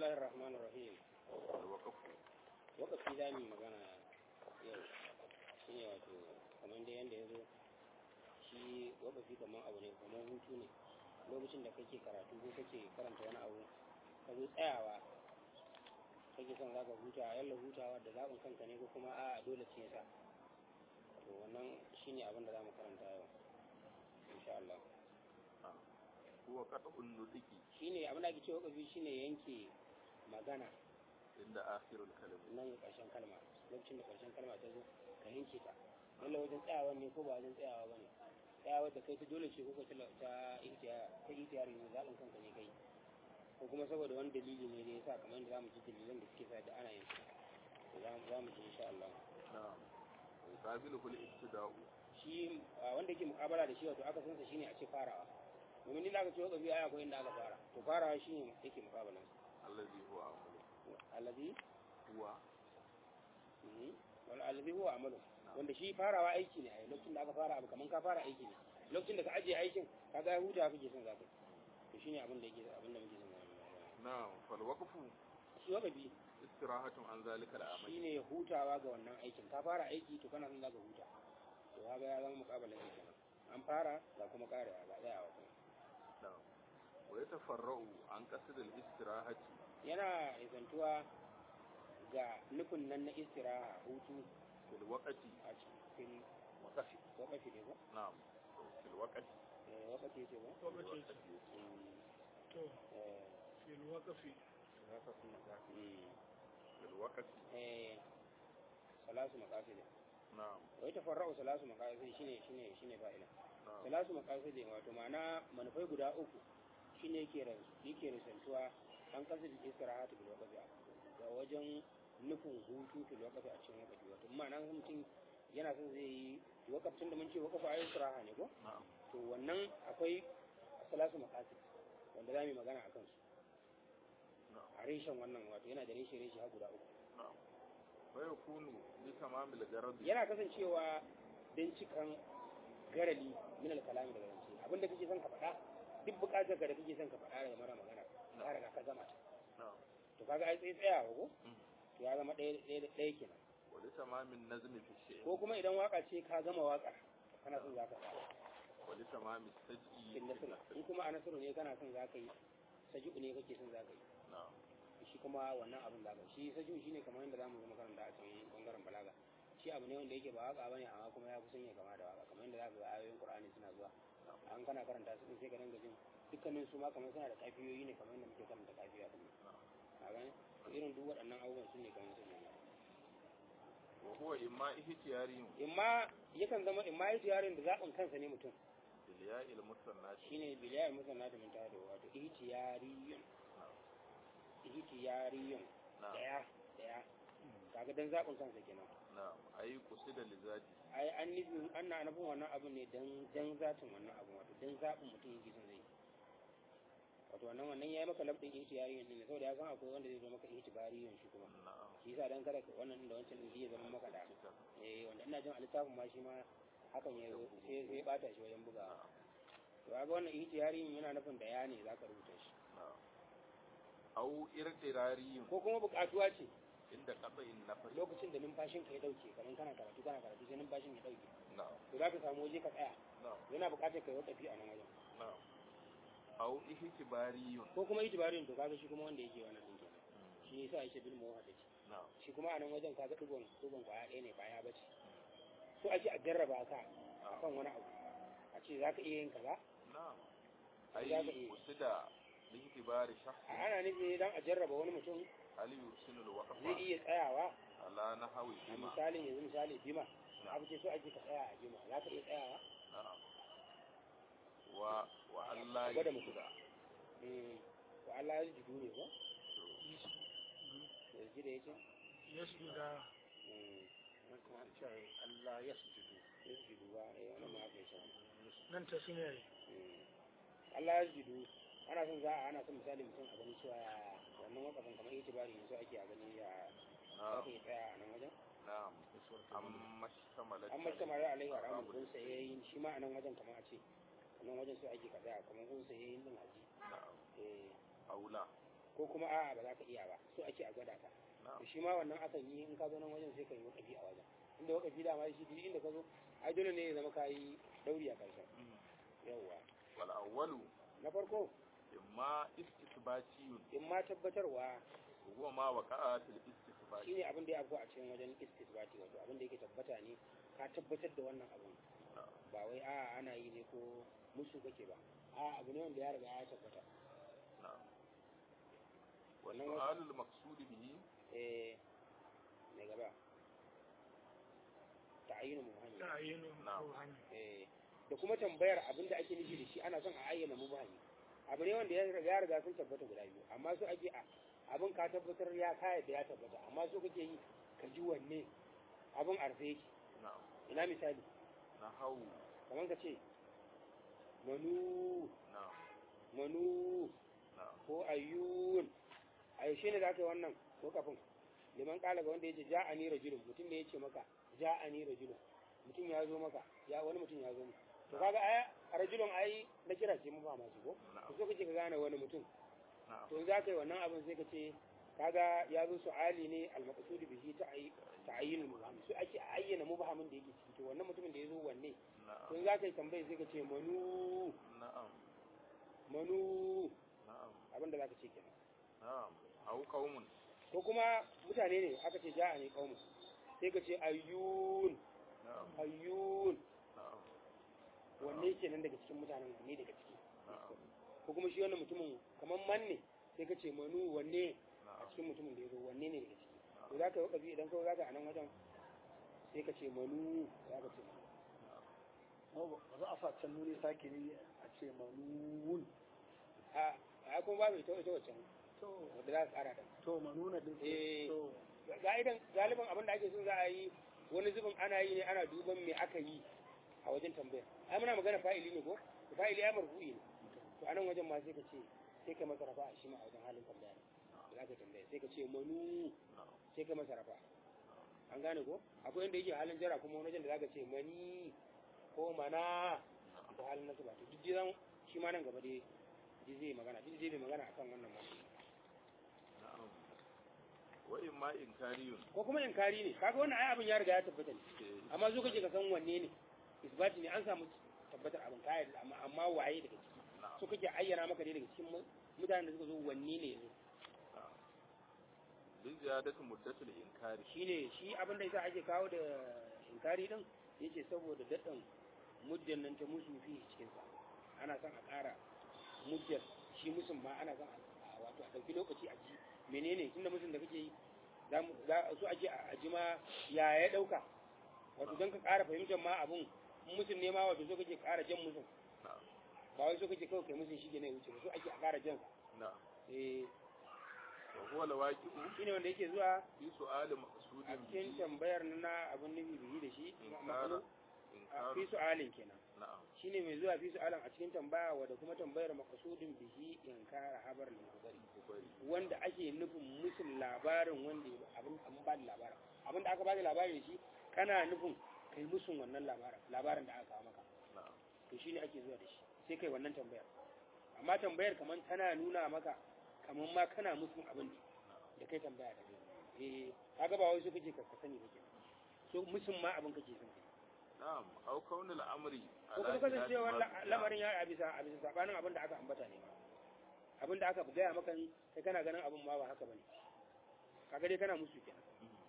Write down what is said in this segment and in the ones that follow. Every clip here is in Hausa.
الله الرحمن الرحيم الوقف wakafi za mu yi magana yau shi ne wato kamar da yadda ya zo shi wakafi kamar abu ne kamar hutu ne lokacin da kake karatu ko kake karanta wani abu ka zo tsayawa kake son za ka huta yalla hutawa da zaɓin kanka ne ko kuma a dole ce yasa to wannan shi ne abin da za mu karanta yau insha Allah huwa qat'un nudiki shi ne abin da ake cewa wakafi shi ne yanke magana inda akhirul kalim nan ƙarshen kalma lokacin da ƙarshen kalma ta zo ka yanke ta lalla wajen tsayawa ne ko ba wajen tsayawa ba ne tsayawa da kai ta dole ce ko ka ta ihtiyari ne zaɓin kanka ne kai ko kuma saboda wani dalili ne da ya sa kamar yadda za mu ji dalilan da suke sa da ana yin su za mu ji insha Allah na'am yuqabilu kul ibtida'u shi wanda yake mukabala da shi wato aka sansa shine a ce farawa domin ni da aka ce wa kabi aya akwai inda aka fara to farawa shine yake mukabalan allazi huwa amalu alladhi huwa wal alladhi huwa amalu wanda shi farawa aiki ne a lokacin da aka fara abu kaman ka fara aiki ne lokacin da ka ajiye aikin ka ga huta kake son zaka to shine abin da yake abin da muke son na'am fal waqfu shi wakafi istirahatun an zalika al'amal shine hutawa ga wannan aikin ka fara aiki to kana son zaka huta to kaga ya zama mukabalan aiki kenan an fara ga kuma karewa ga tsayawa kuma na'am wa yatafarra'u an qasd al-istirahati yana izantuwa ga nufin nan na istiraha hutu fil waqti a cikin waqfi wakafi ne ko na'am fil waqti eh wakafi ce ko Waqti ce. to eh fil waqfi wakafin makafi fil waqti eh salasu maqasid na'am wai tafarra'u salasu maqasid shine shine shine fa'ila na'am salasu maqasid wato ma'ana manufai guda uku shine yake ran yake risantuwa an kasid istirahatu bil waqti ga wajen nufin hutu fil waqti a cikin waqti wato ma'ana mutum yana son zai yi wakafin da mun ce wakafa ayi istiraha ne ko na'am to wannan akwai salasu maqasid wanda za mu yi magana akan su na'am a reshen wannan wato yana da reshe reshe har guda uku na'am wa yakunu bi tamamil garadi yana kasancewa don cikan garali min alkalami daga zance abinda kake son ka faɗa duk buƙatar ka da kake son ka faɗa daga mara magana ka riga ka gama ta na'am to kaga ai tsaye tsayawa ko Mm. to ya zama ɗaya ɗaya ɗaya kenan wa li tamamin nazmi fi shay'in ko kuma idan waka ce ka gama waƙar kana son za ka faɗa wa li tamamis taj'i cikin nasiru in kuma a nasiru ne kana son za ka yi saji'u ne kake son za ka yi na'am shi kuma wannan abin da shi saji'u shine kamar yadda zamu zo makaranta a can bangaren balaga shi abu ne wanda yake ba waka bane amma kuma ya kusan ya kama da waka kamar yadda zaka ga ayoyin Qur'ani suna zuwa an kana karanta su sai ka dinga jin dukkanin su ma kamar suna da kafiyoyi ne kamar yadda muke karanta kafiya din a gane to irin duk waɗannan abubuwan su ne kamar su ne wa huwa imma ihtiyariyun imma yakan zama imma ihtiyarin da zaɓin kansa ne mutum bil ya'il musannati shine biliyar musanna da mun tada wato ihtiyariyun ihtiyariyun na'am daya daya kaga dan zaɓin kansa kenan na'am ayi qusida li zati ai an nufin ana nufin wannan abu ne dan dan zatin wannan abu wato dan zaɓin mutum yake son zai wato wannan wannan yayi maka labdin ihtiyariyin ne saboda ya san akwai wanda zai zo maka ihtibariyin shi kuma na'am shi yasa dan kada ka wannan da wancan din zai zama maka da eh wanda ina jin a littafin ma shi ma hakan ya zo sai sai bata shi wajen bugawa to kaga wannan ihtiyariyin yana nufin da ya ne zaka rubuta shi na'am au irtirariyun ko kuma buƙatuwa ce inda qata'in nafas lokacin da numfashin ka ya dauke kamar kana karatu kana karatu sai numfashin ya dauke na'am to zaka samu waje ka tsaya na'am yana buƙatar ka yi wakafi a nan wajen na'am au ihtibariyun ko kuma itibarin to kaga shi kuma wanda yake wannan din kenan shi yasa yake bil muwaddati na'am shi kuma a nan wajen kaga dugon dugon kwaya ɗaya ne kwaya bace so ake a jarraba ka akan wani abu a ce zaka iya yin kaza na'am Za ka ayi iya. qusida li ihtibari a shakhsi ana nufi dan a jarraba wani mutum hal yusilu al zai waqfa iya tsayawa ala nahwi a bima misalin yanzu misali bima abu ce so ake ka tsaya a bima za ka iya tsayawa na'am wa wa Allah Gwada mutum. yusuda eh to Allah ya ji ne ko ya ji da yake yasjuda eh Allah yasjudu ya ji ba eh wannan ma aka yi nan ta sune yayi Allah ya jidu ana son za a ana son misali mutum a gani cewa ya wannan wakafin kamar itibari yanzu ake a gani ya za na'am ka yi tsaya a nan wajen na'am amma shtamalat an mace mara alaihi wa rahmu kun sayayyin shi ma a nan wajen kamar a ce a nan wajen sai ake ka tsaya kamar kun sayayyin din haji na'am eh aula ko kuma a'a ba za ka iya ba so ake a gwada ka na'am to shi ma wannan akan yi in ka zo nan wajen sai ka yi wakafi a wajen inda wakafi dama shi duk inda ka zo ai dole ne ya zama ka yi dauri a karshen yawwa wal awwalu na farko imma istisbatiyun in ma tabbatarwa huwa ma waqa'a fil istisbati shine abin da ya afko a cikin wajen istisbati wato abin da yake tabbata ne ka tabbatar da wannan abun ba wai a ana yi ne ko musu kake ba a abu ne wanda ya riga ya tabbata na'am wa Wannan wasu- su'alul maqsud bihi eh ne gaba ta'ayyunu mubhami ta ayyano Na'am. ruhani eh da kuma tambayar abin da ake nufi da shi ana son a ayyana mubhami abu ne wanda ya riga ya riga sun tabbata guda biyu amma so ake a abin ka tabbatar ya kaya da ya tabbata amma so kake yi ka ji wanne abin arfe yake na'am ina misali nahawu kamar ka ce manu na'am manu na'am ko ayyun a yaushe ne da aka yi wannan ko kafin liman kala ga wanda ya ce ja'ani rajulun mutum ne ya ce maka ja'ani rajulun mutum ya zo maka ya wani mutum ya zo maka to kaga aya rajulun ai na kira ce mu ba masu ko to so kace ka gane wani mutum na'am to za ka yi wannan abin sai ka ce kaga ya zo su'ali ne al-maqsud bihi ta'ay ta'ayyin mubham su ake ayyana mubhamin da yake ciki to wannan mutumin da ya zo wanne to na'am za ka yi tambaye sai ka ce manu na'am manu na'am abin da za ka ce kenan na'am aw qaumun ko kuma mutane ne aka ce ja'a ne kaumu sai ka ce ayyun na'am ayyun na'am wanne kenan daga cikin mutanen wanne daga ciki na'am ko kuma shi wannan mutumin kamar man ne sai ka ce manu wanne a na'am cikin mutumin da ya zo wanne ne daga ciki to za ka yi wakafi idan kawai za ka a nan wajen sai ka ce manu za ka ce manu ba za a sa can nuni sake ne a ce manun a a kuma babu ita ita wacce to wanda za ka kara da to manuna din Eh. to ga'idan galiban abin da ake son za a yi wani zubin ana yi ne ana duban me aka yi a wajen tambayar ai muna magana fa'ili ne ko to fa'ili ya marfu'i ne to anan wajen ma sai ka ce sai ka masa rafa shi ma a wajen halin tambaya ne da za ka tambaya sai ka ce manu sai ka masa rafa an gane ko akwai inda yake halin jara kuma wani wajen da za ka ce mani ko mana ko halin nasu ba to duk zan shi ma nan gaba dai duk zai magana duk zai magana akan wannan ma na'am wa imma inkariyun ko kuma inkari ne kaga wannan ai abin ya riga ya tabbata ne eh, amma zo kake ka san wanne ne isbati ne an samu tabbatar abin kaya amma amma waye daga ciki na'am so kake ayyana maka ne daga cikin mu- mutanen da suka zo wanne ne yazo na'am bi ziyadatu muddatul inkari shine shi abin da yasa ake kawo da inkari din yace saboda dadan muddan nan ta musu fi cikin sa ana son a ƙara muddar shi musun ma ana son a wato a ɗauki lokaci a ji menene tunda musun da kake yi za mu za su ake a ji ma ya ya ɗauka wato don ka ƙara fahimtar ma abun in musun ne ma wato so kake ƙara jan musun na'am ba wai so kake kawai kai musun shi ne wuce ba so ake a ƙara jan na'am eh wa huwa lawaqi'u shine wanda yake zuwa fi su'ali a maqsudin cikin tambayar na abin nufi bihi da shi inkara a fi inkaru su'alin kenan na'am shine mai zuwa fi su'alin a cikin tambaya wadda kuma tambayar maqsudin bihi inkara habar lil khabari kubari wanda ake nufin musun labarin wanda ya- abin an ba da labarin abin da aka ba da labarin da shi kana nufin kai musun wannan labarin labarin da aka kawo maka na'am to shine ake zuwa da shi sai kai wannan tambayar amma tambayar kaman tana nuna maka kaman ma kana musun abin da kai tambaya da kai eh kaga ba wai so kake ka ka sani ba kenan so musun ma abin kake son kai na'am aw kaunul amri ko kuma kasancewar la- lamarin ya a bisa a bisa sabanin abin da aka ambata ne ma abin da aka gaya maka kai kana ganin abin ma ba haka bane kaga dai kana musu kenan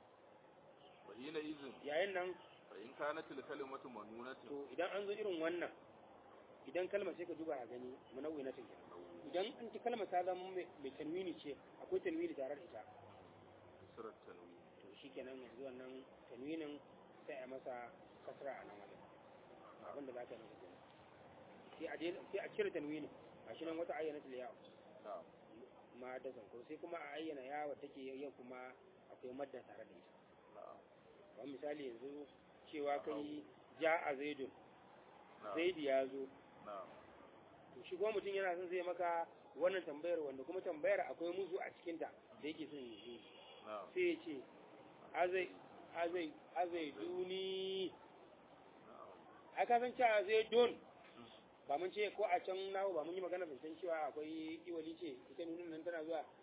wa hina izin yayin nan fa in kanat al kalimatu manunatan to idan an zo irin wannan idan kalmar sai ka duba a gani munawwi na take idan an ci kalmar ta zama mai mai tanwini ce akwai tanwini tare da ita surat tanwin to shikenan yanzu wannan tanwinin sai a masa kasra a nan wajen abin da za ka yi masa kenan sai a je sai a cire tanwinin gashi nan wata ayyana yawo na'am ma da zanko sai kuma a ayyana yawa take yin kuma akwai madda tare da ita na'am kamar misali yanzu cewa kai ja a zaidun na'am zaidi ya zo na'am to shi kuma mutum yana son zai maka wannan tambayar wanda kuma tambayar akwai musu a cikinta da yake son yi na'am sai ya ce azai azai azai duni na'am a ka san cewa zai don ba mun ce ko a can nawo ba mun yi magana zancen cewa akwai iwali ce ita nunin nan tana zuwa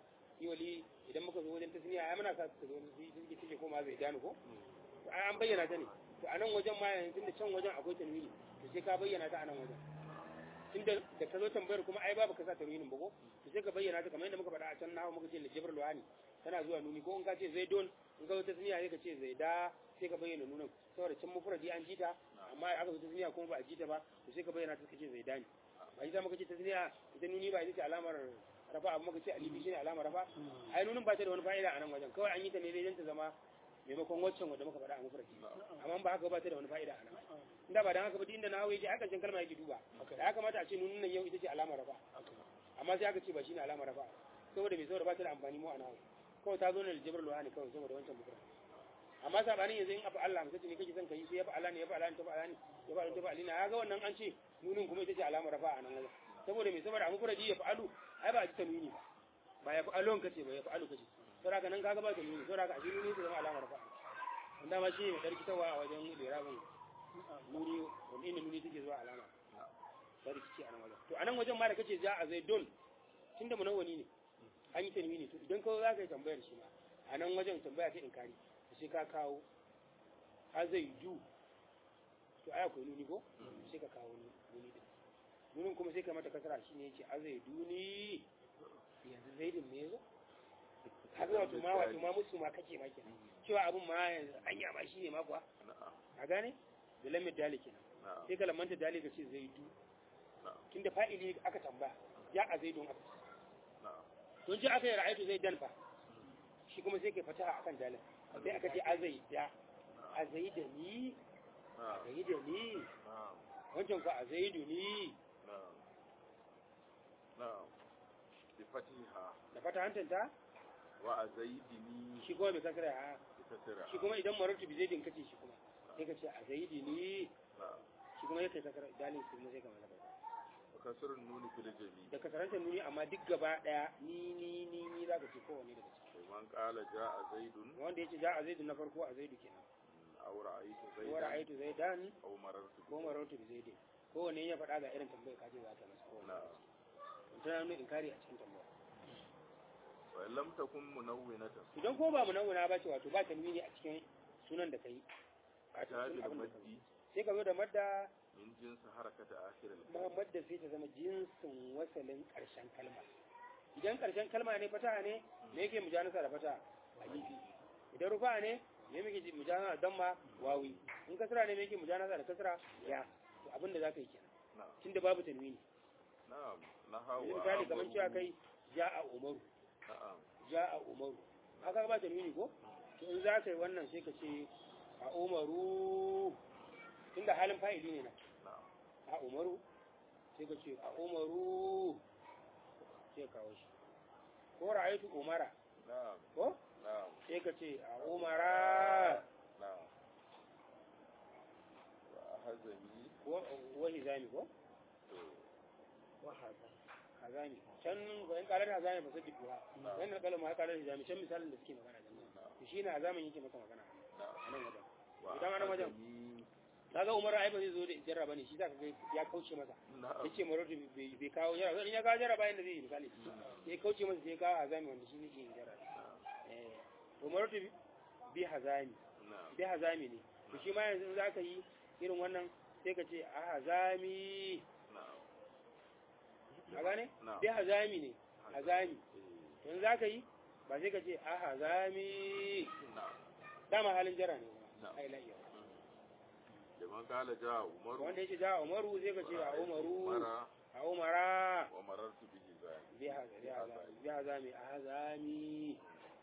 shi wali idan muka zo wajen tasniya ai muna sa ta zo shi take take koma zai dani ko to ai an bayyana ta ne to a nan wajen ma yanzu da can wajen akwai tanwini to sai ka bayyana ta a nan wajen tunda da ka zo tambayar kuma ai babu ka sa tanwinin ba ko to sai ka bayyana ta kamar yadda muka faɗa a can nawa muka ce lijibar luwani tana zuwa nuni ko in ka ce zaidon in ka zo tasniya sai ka ce zaida sai ka bayyana nunin saboda can mufradi an jita amma aka zo tasniya kuma ba a jita ba to sai ka bayyana ta ka ce zaidani ba ita muka ce tasniya ita nuni ba ita ce alamar rafa abu muka ce alibi shine alamar rafa ai nunin ba ta da wani fa'ida a nan wajen kawai an yi ta ne dai don ta zama maimakon waccan wanda muka faɗa a mufradi amma ba haka ba ta da wani fa'ida a nan inda ba dan haka ba duk inda na hawo yake haka can kalma yake duba da ya kamata a ce nunin nan yau ita ce alamar rafa amma sai aka ce ba shine alamar rafa saboda mai saboda ba ta da amfani mu a nawo kawai ta zo ne da jibril luhani kawai saboda wancan mufradi amma sabanin yanzu in abu Allah mutum ne kake son kai sai ya fa Allah ne ya fa Allah ne ta fa Allah ne ya fa Allah ta fa Allah ya ga wannan an ce nunin kuma ita ce alamar rafa a nan wajen saboda mai saboda abu furaji ya fa'alu ai ba a ji tanwini ba ba ya fa'alon kace ba ya fa'alu kace saboda haka nan kaga ba tanwini saboda haka asiri ne ta zama alamar rafa wanda ma shi ne darkitawa a wajen lirabin nuni wanda inda nuni take zuwa alama ta rikici a nan wajen to a nan wajen ma da kace za a zaidon tunda munawwani ne an yi tanwini to idan kawai za ka yi tambayar shi ma a nan wajen tambaya ta inkari sai ka kawo a zai du to ai akwai nuni ko sai ka kawo nuni din nunin kuma sai ka mata kasara shine yace a zai duni yanzu zaidin me yazo kaga wato ma wato ma musu ma kake ma kenan cewa abun ma yanzu anya ma shine ma kuwa a gane da lamin dali kenan sai ka lamanta dali ka ce zaidu tunda fa'ili aka tambaya ya a zaidun aka don ji aka yi ra'ayatu zai dan fa shi kuma sai kai fata akan dalin sai aka ce a zai da a zai da ni a zai da ni wancan ko a zai da ni da fata hantanta wa a zaidini shi kuma bai kasara ha kasira shi kuma idan marartu bi zaidin kace shi kuma sai ka ce a zaidi ni shi kuma yake kasara dalin su kuma sai ka mallaka wa kasrun nuni fil jami da kasarantar nuni amma duk gaba daya ni ni ni ni za ka ce kowanne daga ciki man qala jaa zaidun wanda yace ja a zaidu na farko a zaidu kenan aw ra'aytu ko zaidan ra'aytu zaidan aw marartu ko marartu bi zaidin kowanne ya faɗa ga irin tambayar kaje za ta masa kowanne na'am tana nuna inkari a cikin tambaya wa in lam takun munawwinatan idan ko ba munawwana ba ce wato ba tanwini a cikin sunan da kai a ta cikin bil abin da kai maddi sai ka zo da madda min jinsi harakata akhir al kuma madda sai ta zama jinsin wasalin ƙarshen kalma idan ƙarshen kalma ne fata ne me yake mujanasa da fata alifi idan rufa ne me yake mujanasa da damma wawi in kasra ne me yake mujanasa da kasra ya to abin da zaka yi kenan na'am tunda babu tanwini na'am nahawa yanzu misali kamar cewa kai ja'a umaru na'am ja'a umaru haka ba tanwini ko to in za ka yi wannan sai ka ce a umaru tunda halin fa'ili ne na na'am a umaru sai ka ce a umaru sai kawo shi ko ra'aytu umara na'am ko na'am sai ka ce a umara na'am wa hazami ko wa hizami ko to wa hazami can ga in kalar hazami ba sai duha dan na kalma ya kalar hizami can misalin da suke magana da nan to shine hazamin yake maka magana a nan wajen wa Idan ana wajen- hazami kaga umara ai ba zai zo da jarraba ne shi zaka ga ya kauce masa na'am yace maratu bai bai kawo jarraba in ya kawo jarraba yanda zai yi misali sai kauce masa sai ya kawo hazami wanda shi ne ke yin jarraba eh to maratu bi hazami na'am bi hazami ne to shi ma yanzu in zaka yi irin wannan sai ka ce a hazami na'am a gane na'am bi hazami ne hazami eh, to in zaka yi ba sai ka ce a hazami na'am dama halin jara ne Na'am. ai la iya da man kala ja umaru wanda yace ja umaru sai ka ce a umaru umara a umara wa marartu bihi zani bi hazami bi hazami bi hazami a hazami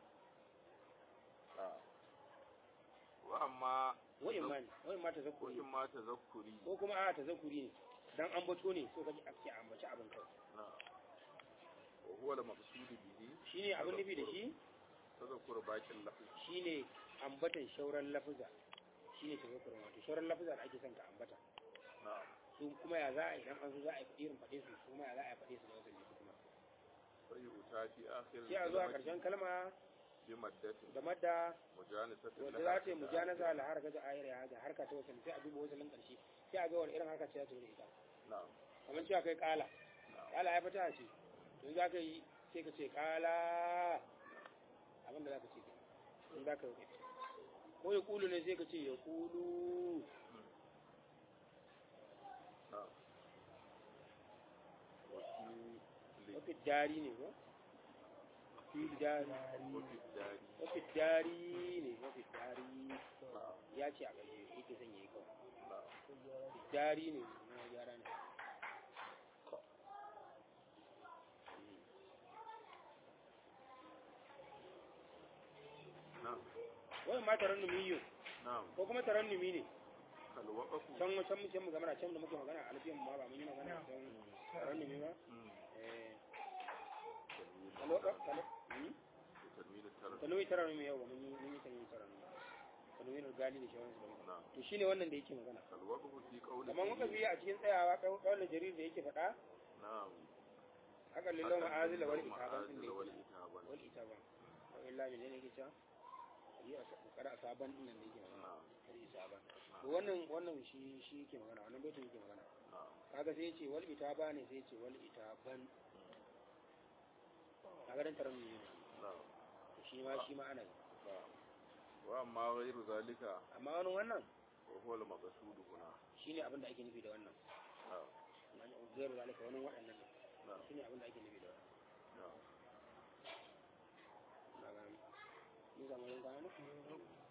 na'am wa amma wa imani wa imma ko tazakkuri in ma tazakkuri ko kuma a tazakkuri ne dan ambato ne so kaji ake ambaci abin kai na'am wa huwa al-maqsud bihi shine abin nufi da shi tazakkur bakin lafzi shine ambatan shauran lafuza shine tazakkurin wato shauran lafuza da ake son ka ambata na'am su kuma ya za a idan an zo za a yi irin faɗe su su kuma ya za a yi faɗe su da wasu ne kuma sai yuta fi akhir sai a zo a ƙarshen kalma bi maddatin da madda mujanasatin wanda za ta yi mujanaza la harka da ayar ya da harka ta wasan sai a duba wasalin ƙarshe sai a ga wani irin harka ce za ta zo da ita na'am kamar cewa kai kala na'am kala ya fita ce to za ka yi sai ka ce kala abinda za ka ce kenan in za ka yi wakafi ko ya kulu ne sai ka ce ya kulu na'am wasi li wafi dari ne ko fi dari wafi dari wafi dari ne wafi dari na'am ya ce a ƙarshe yake son yayi kawai na'am dari ne na gyara ne na'am wannan ma tarannumi yau na'am ko kuma tarannumi ne kal waqafu can can muke mu magana can da muke magana a alfiyan ma ba mun yi magana can tarannumi ba Mm. eh Tanwin kalo tar- kalo hmm tanwin tar- tanwi tarannumi yau ba mun yi mun yi tanwi tarannumi tanwi na gali da shawarar su ba na'am to shine wannan da yake magana kal waqafu fi qawli kamar muka biya a cikin tsayawa kawai jarir da yake faɗa na'am haka lillah ma'azila wal itaban ma'azila din da wal yake itaban wal itaban wa illa min ne yake cewa yi a kada saban din nan da yake magana na'am kada saban to wannan wannan shi shi yake magana wannan baitin yake magana na'am kaga sai yace wal itaba ne sai yace wal itaban kaga dan taron ne na'am to shi ma shi ma ana yi na'am wa amma ghayru zalika amma wani wannan wa huwa al maqsud huna shine abin da ake nufi da wannan na'am wani zairu zalika wani waɗannan ne na'am shine abin da ake nufi da wannan na'am na ga mun zama yin gano